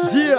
Jia,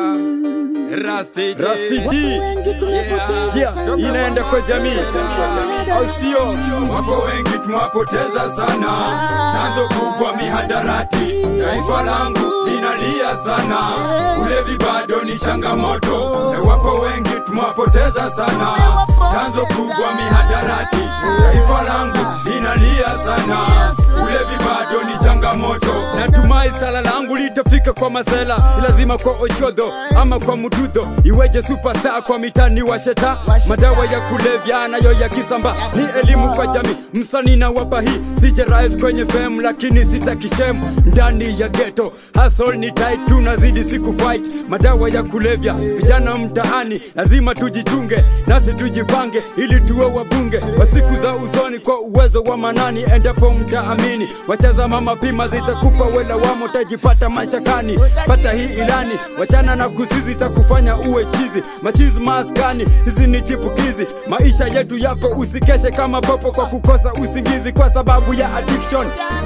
Rasti Rasti G. Jia, inaenda kwa jamii, au sio? Wapo wengi tumewapoteza sana, chanzo kubwa mihadarati. Taifa langu linalia sana, ulevi bado ni changamoto. E, wapo wengi tumewapoteza sana, chanzo kubwa mihadarati. Taifa langu linalia sana, ulevi bado ni changamoto. Natumai sala langu litafika kwa masela, ni lazima kwa ochodho ama kwa mududho, iweje superstar kwa mitani wa sheta, madawa ya kulevya nayo ya kisamba, ni elimu kwa jamii, msanii na wapa hii, sije rise kwenye fame lakini sitakishem ndani ya ghetto, hustle ni tight, tunazidi siku fight, madawa ya kulevya, vijana mtaani lazima tujichunge, nasi tujipange ili tuwe wabunge wa siku za usoni kwa uwezo wa manani, endapo mtaamini, wacheza mama pima zitakupa wela wamo, tajipata mashakani, pata hii ilani, wachana na kusizi takufanya uwe chizi, machizi maskani, sisi ni chipukizi, maisha yetu yapo, usikeshe kama popo kwa kukosa usingizi kwa sababu ya addiction.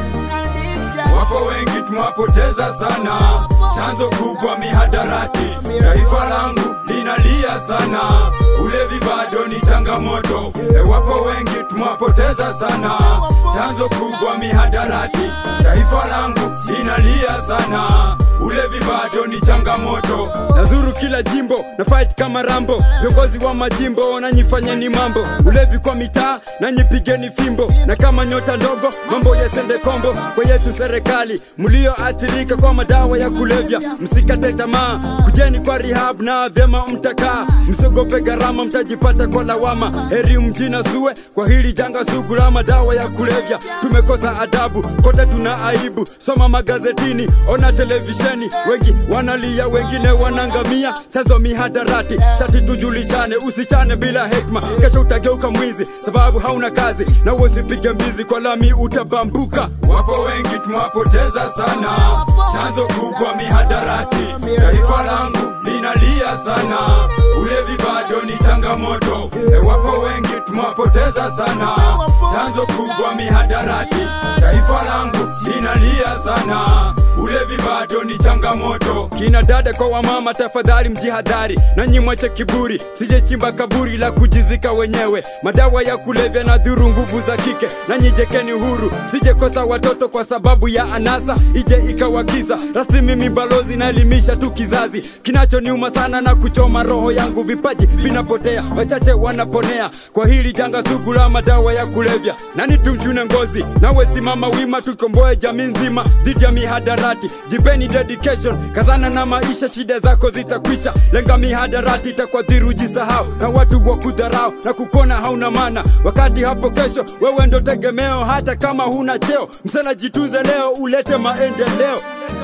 Wapo wengi tumewapoteza sana, chanzo kubwa mihadarati. Taifa langu linalia sana, ulevi bado ni changamoto. E, wapo wengi tumewapoteza sana, chanzo kubwa mihadarati. Taifa langu linalia sana, ulevi bado ni changamoto. Nazuru kila jimbo na fight kama Rambo, viongozi wa majimbo nanyifanyeni mambo, ulevi kwa mitaa nanyipigeni fimbo, na kama nyota ndogo mambo yasende kombo. Kwa yetu serikali mlioathirika kwa madawa ya kulevya, msikate tamaa, kujeni kwa rehab na vyema mtakaa, msiogope gharama, mtajipata kwa lawama. Heri mjina sue kwa hili janga sugu la madawa ya kulevya. Tumekosa adabu kote, tuna aibu. Soma magazetini, ona televisheni, wengi wanalia, wengine wanangamia. Chanzo mihadarati, shati tujulishane, usichane bila hekma, kesho utageuka mwizi sababu hauna kazi, na usipige mbizi kwa lami utabambuka. Wapo wengi tumewapoteza sana, chanzo kubwa mihadarati. Taifa langu linalia sana, ulevi bado ni changamoto. E, wapo wengi tumewapoteza sana, chanzo kubwa mihadarati. Taifa langu linalia sana, ulevi bado ni changamoto. Kina dada kwa wamama, tafadhali mjihadhari, nanyi mwache kiburi, sije chimba kaburi la kujizika wenyewe. Madawa ya kulevya na dhuru nguvu za kike, nanyi jekeni huru, sije kosa watoto kwa sababu ya anasa, ije ikawagiza. Rasmi mimi balozi naelimisha tu kizazi, kinachoniuma sana na kuchoma roho yangu, vipaji vinapotea, wachache wanaponea kwa hili janga sugu la madawa ya kulevya. Nani tumchune ngozi, nawe simama wima, tukomboe jamii nzima dhidi ya mihadarati. Jipeni dedication, kazana na maisha, shida zako zitakwisha. Lenga mihadarati, itakuadhiri ujisahau, na watu wa kudharau na kukona hauna maana, wakati hapo kesho wewe ndo tegemeo, hata kama huna cheo. Msela jitunze leo, ulete maendeleo.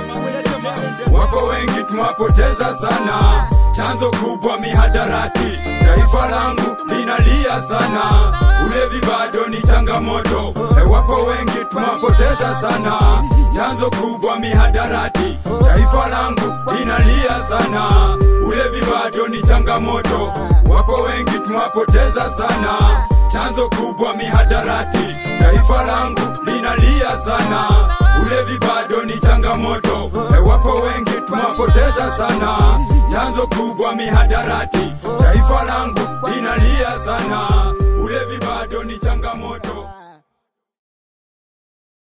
Wapo wengi tumewapoteza sana, chanzo kubwa mihadarati. Taifa langu linalia sana, ulevi bado ni changamoto. E, wapo wengi tumewapoteza sana, chanzo kubwa mihadarati. Taifa langu linalia sana, ulevi bado ni changamoto. Wapo wengi tumewapoteza sana, chanzo kubwa mihadarati. Taifa langu linalia sana, ulevi bado ni changamoto. E, wapo wengi tumewapoteza sana, chanzo kubwa mihadarati. Taifa langu linalia sana, ulevi bado ni